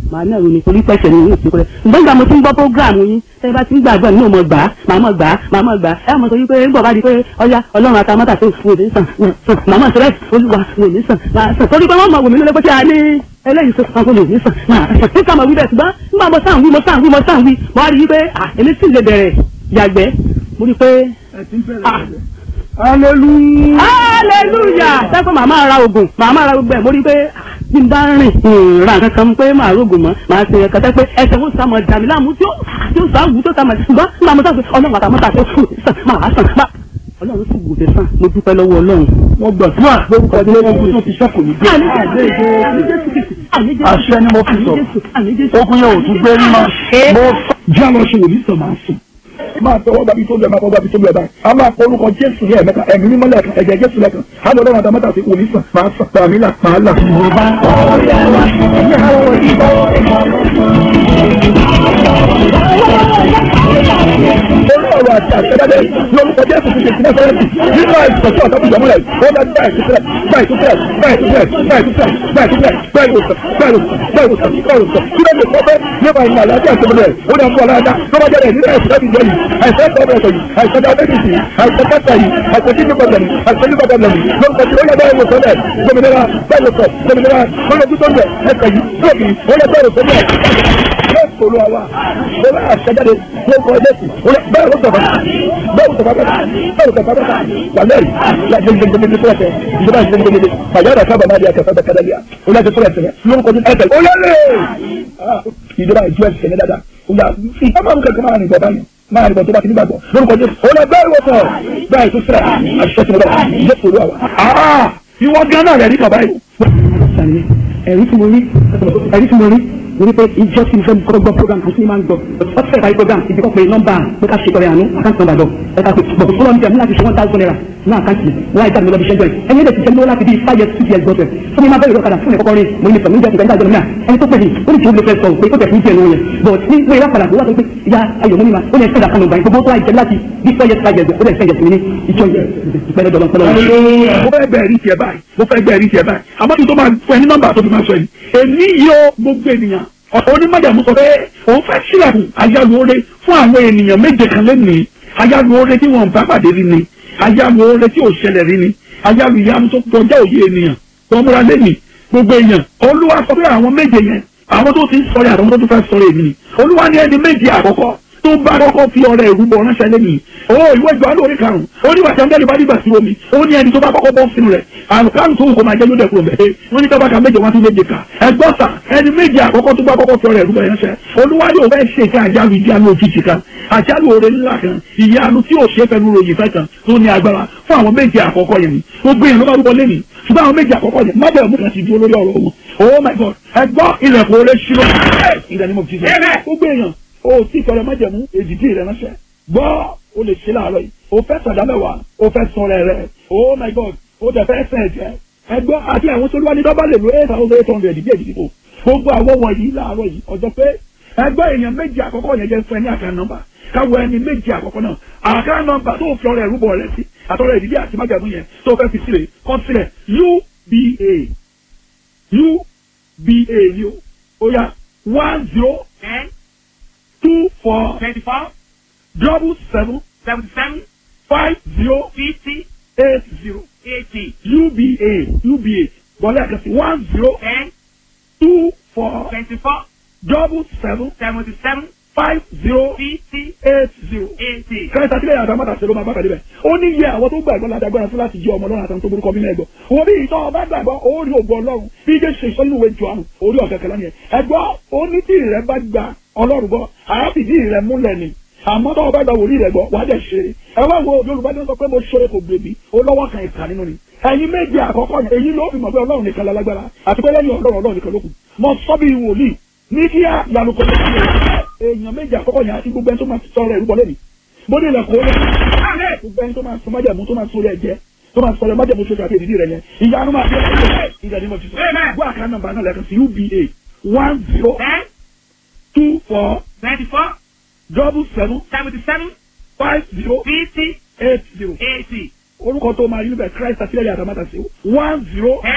màá náà ronú torí pẹ̀sẹ̀ ni yóò ti kọ́lẹ̀ ǹgbọ́n ìgbà mo ti ń gbọ́ prógráàmù yín tẹ́ bá ti ń gbàgbọ́ nínú ọmọ gbà á màá mọ̀ gbà á màá mọ̀ gbà á ẹ mọ̀ sọ wípé ń bọ̀ bá di pé ọya ọlọ́run àtàmọ́tà tó fún òní sàn màá mọ̀ sọ́rẹ́ olúwa òní sàn máa sàn torí pé wọ́n mọ̀ wò mí lọ́lẹ́ pé kí a ní eléyìí tó sàn kó lè ní sàn máa sàn nígbà mo wí bẹ́ẹ̀ ṣùgbọ́n nígbà mo sàn wí mo sàn wí mo sàn wí mo wá rí i pé à èmi sì lè bẹ̀rẹ̀ yàgbẹ́ mo rí i pé ah hallelujah. hallelujah sẹ́kọ̀ màmá ra oògùn màmá ra gbogbo ẹ̀ mo rí i pé bí n bá rìn ra nǹkan kan pé màá rògùn mọ́ màá ṣe ẹ̀ka tẹ́ pé ẹsẹ̀ ó sá mọ̀ dàmí láàmú tí ó tí ó sá wù tó sá mọ̀ ṣùgbọ́n nígbà mo sọ pé ọlọ́run àtàmọ́ta tó fún sàn máa sàn máa ọlọ́run sì wò dé sàn mo dúpẹ́ lọ́wọ́ ọlọ́run. wọ́n gbàdúrà lórúkọ tí wọ́n tó ti sẹ́kù ní gbé. àṣẹ ni mo fi sọ ogun yẹn ò tún gbé rí mọ́. mo jẹ́ àlọ́ ṣe wòlíì sọ máa sùn. máa tọwọ́ gbàbí tó bẹ̀ máa tọwọ́ gbàbí tó bẹ̀ báyìí. a máa kọ orúkọ jésù ní ẹ̀mẹ́ta ẹ̀mí mímọ́ lẹ́ẹ̀kan ẹ̀jẹ̀ jésù lẹ́ẹ̀kan. a lọ lọ́wọ́ àtàmọ́tà sí wòlíì sàn máa sàn tàmí là máa là. olú ọ̀rọ̀ àti àtẹ́dájẹ́ lórúkọ jésù ti ṣe ìpínlẹ̀ fẹ́rẹ́ǹtì nínú àìsàn tí ọ̀sán ti jọmọ́ rẹ̀ ó bá gbà ìtúsílẹ̀ gbà ìtúsílẹ̀ gbà ìtúsílẹ̀ gbà ìtúsílẹ̀ gbà ìtúsílẹ̀ gbà ìwòsàn gbà ìwòsàn gbà ìwòsàn gbà ìwòsàn kí ló lè kọ́ fẹ́ nípa ìlànà àlàáfíà tó bẹ̀rẹ̀ ó dà fún ọ̀làdá tó bá jẹ́ rẹ̀ nínú àìsàn láti jọ yìí àìsàn tó bẹ̀rẹ̀ yìí àìsàn diabetes yìí àìsàn kẹta yìí àìsàn kidney problem yìí àìsàn liver problem yìí lórúkọ tí ó yẹ bẹ́ẹ̀ wòsàn rẹ̀ gbòmìnira bẹ́ẹ̀ wòsàn gbòmìnira lórí ojú tó ń bẹ̀ ẹsẹ̀ yìí lóbi ó yẹ bẹ́ẹ̀ wòsàn rẹ̀ bẹ́ẹ̀ sọ̀rọ̀ àwa ó bá àṣẹjáde lórúkọ ẹlẹ́sìn ó yẹ bẹ́ẹ̀ wòsàn bẹ́ẹ̀ bẹ́ẹ̀ wòsàn bẹ́ẹ̀ bẹ́ẹ̀ wòsàn bẹ́ẹ̀ wàlẹ́rì lágbègbègbè fúlẹ̀tẹ̀ ìjọba ìgbègbègbè fàyàrá sábà máa di akẹ́kọ̀ọ́ bẹ́ẹ̀ kẹ́lẹ́lẹ́yà ó yẹ fúlẹ̀tẹ̀ lórúkọ ní ẹsẹ̀ ó lẹ́lẹ̀ ìjọba ìjọ ẹsẹ̀ ní dáadáa ó yà ìjọba ń kẹ́kọ̀ọ́ máa rìn bọ̀ báyìí máa rìn bọ̀ tó bá ti nígbàgbọ́ lórúkọ jésù ó lẹ bẹ́ẹ̀ wọ́pọ̀ bẹ́ẹ̀ tó sílẹ̀ àṣìṣe tí mo bá jésù olúwa wa. ìwọ gan náà rẹ̀ rí kàbá yìí. ẹ̀rí tí mo rí ẹ̀rí tí mo rí mo ní pé ìjọ tí mo fẹ́ kọ́ gbọ́ program kan tí mo máa ń gbọ́ ọtí fẹ́ parí program ìdí kọ́ pé nọ́mbà pé ká ṣe tọrẹ àánú àkáǹtì nọ́mbà lọ ẹ̀ka pé bọ̀ fúnra mi jẹ́ mi láti ṣe one thousand naira ní àkáǹtì wọn àìsàn mi lọ bí ṣẹ́jọ́ yìí ẹni lè ti jẹ́ mi lọ́wọ́ láti bí five years six years gbọ́dọ̀ fún mi máa bẹ̀rẹ̀ lọ́kadà fún mi kọ́kọ́ rí mo ní sọ mi jẹ́ ìgbà ìdájọ́ náà ẹni tó pè mí ó ní tí ó lè fẹ́ sọ pé ó tẹ̀ fún ìjẹ́ ìwọ̀n yẹn but ní pé ìyá padà tó wà tó pé ìyá ayọ̀ mọ́ mi ma ó ní ẹ̀sẹ̀ ìdàkànnà ìgbà gbogbo tó àìjẹ́ láti bí five years five years ó lè fẹ́ yẹ fún mi ní ìjọ yẹn ìpẹ́lẹ́ dọ̀lọ́ pẹ́lẹ́ mo fẹ́ bẹ̀rẹ̀ rí tiẹ̀ báyìí mo fẹ́ bẹ̀rẹ̀ rí tiẹ̀ báyìí àmọ́ kí n tó máa fún ẹ ní nọ́mbà tó fi máa sọ yìí èmi yóò gbogbo ènìyàn onímọ̀jàmú sọ pé òun fẹ́ sílẹ̀kùn ayálùore fún àwọn ènìyàn méje kan lẹ́nìí ayálùore tí wọ́n bá pàdé rí ni ayálùore tí ò ṣẹlẹ̀ rí ni ayálùyàmú tó kọjá òye ènìyàn tó múra lẹ́nìí gbogbo èèyàn olúwa sọ pé àwọn méje yẹn àwọn tó ti ń sọ̀rọ̀ àtàwọn tó tún fẹ́ sọ̀rọ̀ èmi ni olúwa ní ẹni méje àkọ́kọ́ tó bá kọ́kọ́ fi ọrẹ ìrúbọ ránṣẹ́ lẹ́yìn o ìwé ìjọ alóore karùn-ún ó ní wàtí àǹdẹ́lì bá dìgbà sí omi ó ní ẹni tó bá kọ́kọ́ bọ́ sínú rẹ̀ àrùn karùn tó wù kó máa jẹ́ lóde kúrò mẹ́ẹ̀ wọ́n ní kábàkà méje wọ́n tún méje kà ẹgbọ́n sà ẹni méje àkọ́kọ́ tó bá kọ́kọ́ fi ọrẹ ìrúbọ ránṣẹ́ olúwa yóò fẹ́ ṣe ká àjálù ìjánu òjijì kan àjálù oore ńlá kan ìyanu tí ò ṣe fẹnu ròyìn fẹ́ kan tó ní agbára fún àwọn méje àkọ́kọ́ yẹn ni gbogbo yẹn ló bá rúbọ lẹ́nìí ṣùgbọ́n àwọn méje àkọ́kọ́ yẹn má bẹ̀rẹ̀ mú kan ti dúró lórí ọ̀rọ̀ wọn oh my god ẹgbọ́n ilẹ̀kùn oore ṣírò ìdánimọ̀ mo ti sọ gbogbo èèyàn o tí ìfọ̀rọ̀ májẹ̀mú èjìdí rẹ̀ ránṣẹ́ gbọ́ o lè ṣe láàárọ̀ yìí o fẹ́ sọ̀dá mẹ́wàá o fẹ́ sọ̀rọ̀ rẹ̀ oh my god o tẹ̀ fẹ́ sẹ̀ jẹ́ ẹgbọ́ àti àwọn tó lúwa ní dọ́bà lè lo eight thousand eight hundred bí èjìdí kò gbogbo àwọn wọ̀nyí láàárọ̀ yìí ọjọ́ pé ẹgbẹ́ èèyàn méjì àkọ́kọ́ yẹn jẹ́ fún ẹ ní àkàn nọ́mbà káwọ ẹni méjì àkọ́kọ́ náà àkàn nọ́mbà tó fi ọrẹ ìrúbọ rẹ sí àtọrẹ ìdílé àti májàmú yẹn tó fẹ́ fi sílẹ̀ kọ́ sílẹ̀ uba uba ni o ó yá one zero ten two four twenty-four double seven seventy-seven five zero fifty eight zero eighty uba uba bọ́lá àkàtì one zero ten two four twenty-four double seven seventy-seven five zero fifty eight zero. eighty. kẹ́sì àti lẹ́yìn àtàwọn àtàṣe ló máa bá pàdé bẹ̀. ó ní iye àwọn tó gbàgbọ́ láti agbára fún láti jẹ́ ọmọ ọlọ́run àtàwọn tó burúkọ bí mẹ́gbọ́. òun bí ìtọ́ ọba gbàgbọ́ ó rí ògùn ọlọ́run bí ijé ṣe sọ nínú ìwé jọ àrùn orí ọ̀kẹ́ kẹlẹ́ nìyẹn. ẹgbọ́ ó ní tí ìrẹ́ bá gba ọlọ́run gbọ́ àáfìdí ìrẹ́ múlẹ̀ ni àmọ́ tó ọba gba wòlíì rẹ̀ gbọ́ wàá dẹ̀ ṣe ẹ wá wo yorùbá ní sọ pé mo ṣe kò gbèbí ó lọ́wọ́ kan ìka nínú ni ẹ̀yin méje àkọ́kọ́ yẹn èyí ló fi mọ̀ pé ọlọ́run nìkan lálágbára àti pé lẹ́yìn ọlọ́run ọlọ́run nìkan ló kù mo sọ bí wòlíì ní kí á yanu kọ́ lẹ́yìn èèyàn méje àkọ́kọ́ yẹn àti gbogbo ẹni tó máa sọ̀rọ̀ ẹ̀rú bọ́lẹ́ni bó ní ilẹ̀kùn ó lé gbogbo ẹni tó máa sọ májàmú tó máa sọ rẹ̀ jẹ́ tó máa sọ̀rọ̀ májàmú sókè àti èdìdí rẹ̀ yẹn ìyanu máa fi ìjà ní mo ti sọ gbọ́ àká nọ́mbà náà lẹ́ẹ̀kan sí uba one zero ten two four twenty-four double seven seventy-seven five zero fifty eight zero eighty orúkọ tó máa rí níbẹ̀ christ àtìlẹ́yìn àtàmátà sí one zero ten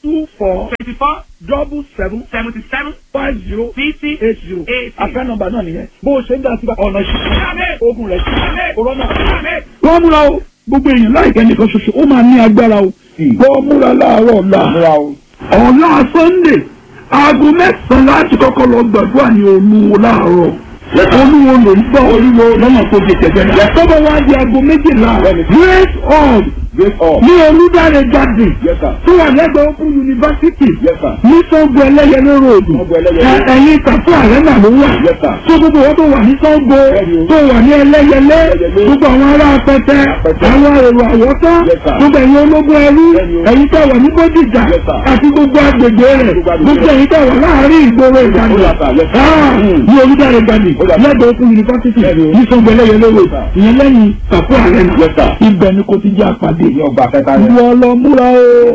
two four twenty-four double seven seventy-seven five zero fifty eight zero eighty. àká nọ́mbà náà nìyẹn bó o ṣe ń dá sí ọ̀nà Àmín. ṣíṣe ogun rẹ̀ ṣíṣe corona. Àmín. wọ́n múra o gbogbo èèyàn láìpẹ́ nìkan ṣoṣo ó máa ní agbára o wọ́n múra láàárọ̀ ọ̀la ọ̀la sunday aago mẹ́sàn-án láti kọ́kọ́ lọ gbàdúrà ní olúwo láàárọ̀ olúwo ló ń bọ̀ olúwo lọ́nà tó di tẹ̀gbẹ́ náà tọ́bọ̀ wá di aago méjìlá grace hall ní olúdáre garden tó wà lẹ́gbẹ̀ẹ́ open university ní sango ẹlẹ́yẹlé road ẹ- ẹ̀yìn tàfún àrẹ́nà ló wà tó gbogbo wọn tó wà ní sango tó wà ní ẹlẹ́yẹlé gbogbo àwọn ará apẹtẹ àwọn èrò àwọ̀tá gbogbo ẹ̀yin ológun ẹrú ẹ̀yin tó wà ní bódìjà àti gbogbo agbègbè rẹ̀ gbogbo ẹ̀yin tó wà láàárín ìgboro ìgbàlè ní olúdáre garden lẹ́gbẹ̀ẹ́ open university ní sango ẹlẹ́yẹlé road ìyẹn lẹ́yìn tàfún àrẹ́nà ibẹ̀ ni kò ti jẹ́ àpàdé ìwọ lọ múra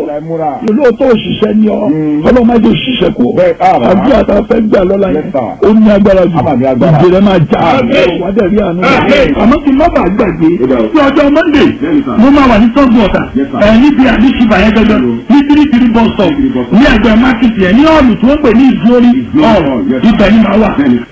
o olóòótọ́ òṣìṣẹ́ ni ọ ọlọ́mọdé òṣìṣẹ́ kù àbí àtàfẹ́ gbà lọ́la yẹn ó ní agbára jù ìjìnlẹ̀ máa jà wádẹ̀ rí àánú àmọ́ kí n má bàa gbàgbé sí ọjọ́ monday mo máa wà ní sọ́gun ọ̀tà ẹ̀ níbi àdìsíbà yẹn gẹ́gẹ́ ní three three bus stop ní ẹgbẹ́ market yẹn ní ọ̀lù tí wọ́n pè ní ìgbórí ọ̀rọ̀ ibẹ̀ ni màá wà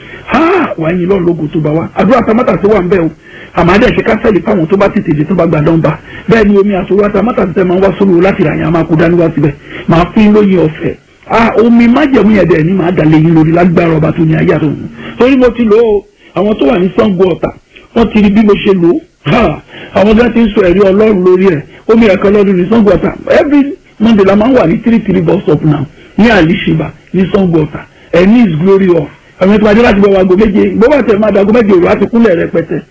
wàá yin lọ́ọ̀ lógo tó bá wa àdúrà tamátà tó wà ń bẹ́ o àmọ́ adé ṣe kásẹ̀lì fáwọn tó bá tètè dé tó bá gbà dánba bẹ́ẹ̀ ni omi àtòwò àtàmátà tẹ máa ń wá sólùwò láti rà yẹn a máa kó dání wá síbẹ̀ máa fi ń lóye ọ̀fẹ́ ah omi májẹ̀mú yẹn dẹ̀ ni màá dà léyìn lórí lágbára ọba tó ní ayé àtòwò torí mo ti lò ó àwọn tó wà ní Ṣàngó Ọ̀tà wọ́n ti rí bí mo ṣe lò ó ha àwọn tó ti ń sọ ẹ̀rí Ọlọ́run lórí ẹ̀ omi ẹ̀kọ́ lọ́dún ní Ṣàngó Ọ̀tà every Monday la máa ń wà ní three three bus stop now ní àlìṣìbà ní Ṣàngó Ọ̀tà ẹ̀ ní is glory of àwọn ètò àjọ láti bọ̀ wá aago méje gbọ́dọ̀ àti ẹ̀ máa dago méje òru àti kúnlẹ̀ rẹpẹtẹ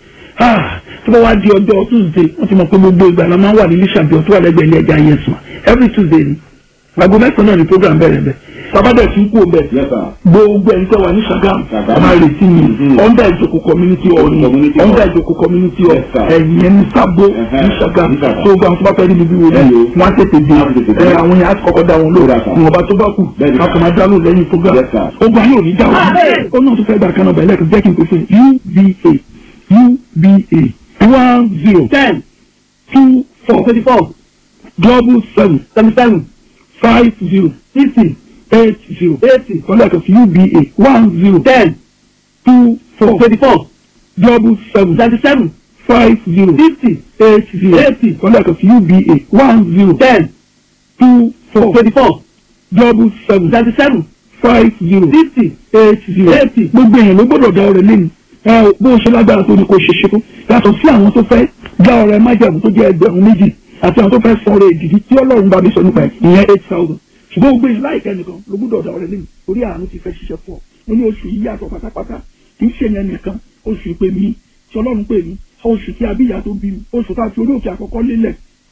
tó bá wá di ọjọ́ tuesday wọ́n ti mọ̀ pé gbogbo ìgbà la máa ń wà ní lísàbí ọ̀tún wà lẹ́gbẹ̀ẹ́ ilé ẹja yẹsùn every tuesday ni aago mẹ́sàn-án náà ni program bẹ̀rẹ̀ bẹ̀ sábàdàn tún kú bẹ̀ gbogbo ẹni tẹ́ wà ní sagam máa retí mi ọ̀ndà ìjòkó community hall ni ọ̀ndà ìjòkó community hall ẹ̀yìn ẹni sábó ní sagam tó gbà tó bá fẹ́ níbi wo ni wọ́n á tètè dé ẹ àwọn yẹn á kọ́kọ́ dá wọn lóra ìwọ̀nba tó bá kù a kò máa dá lóò lẹ́yìn program ogun ayé ò ní dá wọn ó náà tó fẹ́ gbà kanáà bẹ̀rẹ̀ jẹ́ kí n pèsè uva uba one zero ten two four twenty four double seven seventy seven five zero fifty eight zero eighty kọ́lẹ́kọ̀ sí uba one zero ten two four twenty four double seven seventy seven five zero fifty eight zero eighty kọ́lẹ́kọ̀ sí uba one zero ten two four twenty four double seven seventy seven five zero fifty eight zero eighty gbogbo èèyàn ló gbọ́dọ̀ dá ọrẹ lẹ́nu ẹ bó ṣe lágbára tó ní kó ṣe ṣe tó yàtọ̀ sí àwọn tó fẹ́ dá ọrẹ májàmú tó jẹ́ ẹgbẹ̀rún méjì àti àwọn tó fẹ́ sọ ọrẹ ìdìdí tí ọlọ́run bá mi sọ nípa ẹ̀ ìyẹn eight thousand ṣùgbọ́n gbogbo èèyàn láìpẹ́ nìkan ló gbọ́dọ̀ dá ọrẹ lẹ́nu orí àánú ti fẹ́ ṣiṣẹ́ fún ọ ó ní oṣù yìí yàtọ̀ pátápátá kì í ṣe yẹn nìkan oṣù ìpè mí tí ọlọ́run pè mí oṣù tí abíyá tó bí mi oṣù tá a fi orí òkè àkọ́kọ́ lélẹ̀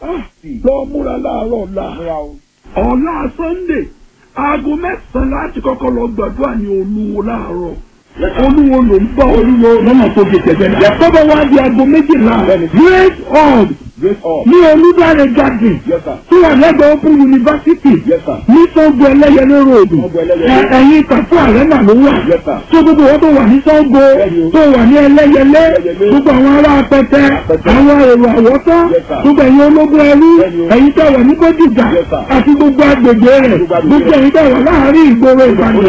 lọ múra láàárọ̀ ọ̀la ọ̀la sunday aago mẹ́sàn-án láti kọ́kọ́ lọ gbàdúrà ní olúwo láàárọ̀ olúwo ló ń bọ̀ olúwo lọ́nà tó di tẹ̀gbẹ́ náà. tọ́bọ̀ wá di aago méjìlá great hall ní olúdáre garden tó wà lẹ́gbẹ̀ẹ́ open university ní sango ẹlẹ́yẹlé road ẹ̀yìn tàfún àrẹ́nà ló wà tó gbogbo wọn tó wà ní sango tó wà ní ẹlẹ́yẹlé gbogbo àwọn ará apẹtẹ àwọn èrò àwọ̀tá gbogbo ẹ̀yin ológun ẹrú ẹ̀yin tó wà ní bódìjà àti gbogbo agbègbè rẹ̀ gbogbo ẹ̀yin tó wà láàárín ìgboro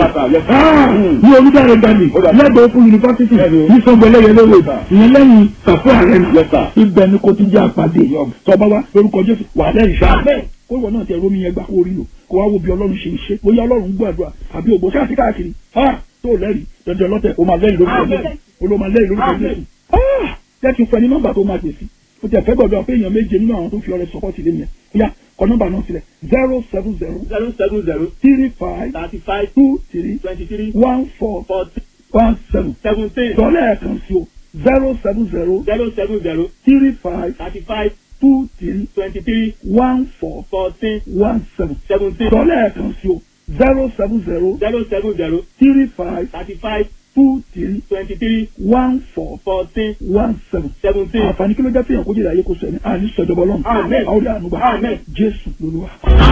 ìbàdàn ní olúdáre garden lẹ́gbẹ̀ẹ́ open university ní sango ẹlẹ́yẹlé road ìyẹn lẹ́yìn tàfún àrẹ́nà ibẹ̀ ni kò ti jẹ́ àpàdé tọba wa lórúkọ jésù wà lẹ́yìn ṣáà kó ìwọ náà tẹ rómi yẹn gbà kó rí lò kó wá wo bí ọlọ́run ṣe ń ṣe bóyá ọlọ́run gbàdúrà àbí ògbó ṣáà sí káàkiri ha tó lẹ́rìí dandan lọ́tẹ̀ o máa lẹ́yìn lórúkọ jésù o ló máa lẹ́yìn lórúkọ jésù jẹ́ kí n fẹ́ ní nọ́mbà tó máa pèsè o tẹ̀ fẹ́ gbọ́dọ̀ pé èèyàn méje nínú àwọn tó fi ọrẹ sọpọ́tì lé mi yẹn bóyá kọ nọ́mbà náà sílẹ̀ zero seven zero zero seven zero three five thirty five two three twenty three one four forty one seven seventeen sọlẹ̀ ẹ̀kan sí o zero seven zero zero seven zero three five thirty five two three twenty three one four fourteen one seven seventeen sọlẹ̀ ẹ̀kan sí o zero seven zero zero seven zero three five thirty five two three twenty three one four fourteen one seven. seventeen. àǹfààní kí ló jẹ́ fihàn kó jẹ́ ìdáyé kó sọ ẹni àní sọ̀jọ̀bọ̀ lọ́nà. Amen. àwọn ọ̀dọ́ àánú gbà. Amen. jésù lolúwa.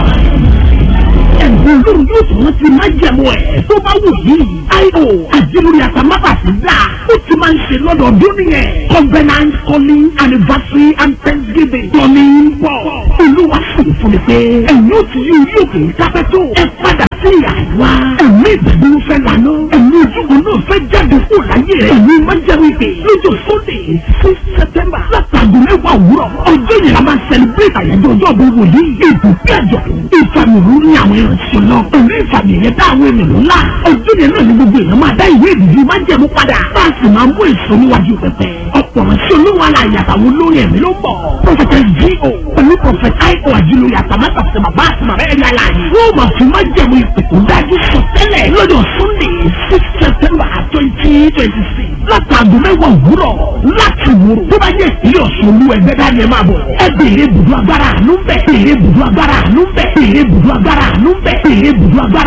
ẹ̀bùn olórí yóò tún ti máa jẹ̀mú ẹ̀ tó bá wù yìí. io àdìmúrí àtàmábàtì dà ó ti máa ń ṣe lọ́dọọdún nìyẹn. covenant calling anniversary and thanksgiving. tọ́ni ń bọ̀ olúwa sì fún fún mi pé ẹ̀yin ó ti yí orí òkè dápẹ́ tó ẹ padà sí àwa ẹ̀mí ìdàgbò fẹ́ lànà ẹ̀mí ojúbọ náà fẹ́ jáde kó láyé rẹ̀ ẹ̀mí máa jẹ́ wípé lọ́jọ́ sunday six september látàgò mẹ́wàá òwúrọ̀ ọjọ́ yẹn la máa celebrate àyájọ́ ọjọ́ gbogbo yìí ìbùkún àjọ̀dún ìfàmìlú ní àwọn ìrìnsì náà ẹ̀mí ìfàmì yẹn dá àwọn ènìyàn ńlá ọjọ́ yẹn náà ni gbogbo èèyàn máa dá ìwé ìdìbò máa jẹ̀mú padà bá a sì máa mú èso níwájú pẹpẹ ọ̀pọ̀ ránṣẹ́ olówó aláya àtàwọn olórin ẹ̀mí ló ń bọ̀ prọfẹtẹ G.O. pẹ̀lú prọfẹtẹ I.O. àjùlọ yàtàmátà sí bàbá àti màmá ẹ̀rí aláàyè wọ́n máa fi máa jẹ̀mú ìpè tó dájú sọ tẹ́lẹ̀ lọ́jọ́ sunday six september twenty twenty six látàgò mẹ́wàá òwúrọ̀ láti wúrò tó bá yẹ ìpínlẹ̀ ọ̀ṣun olú ẹgbẹ́ dání ẹ máa bọ̀ ẹ béèrè bùdó agbára àánú bẹ̀ béèrè bùdó agbára àánú bẹ̀ béèrè bùdó agbára àánú bẹ̀ béèrè bùdó agbára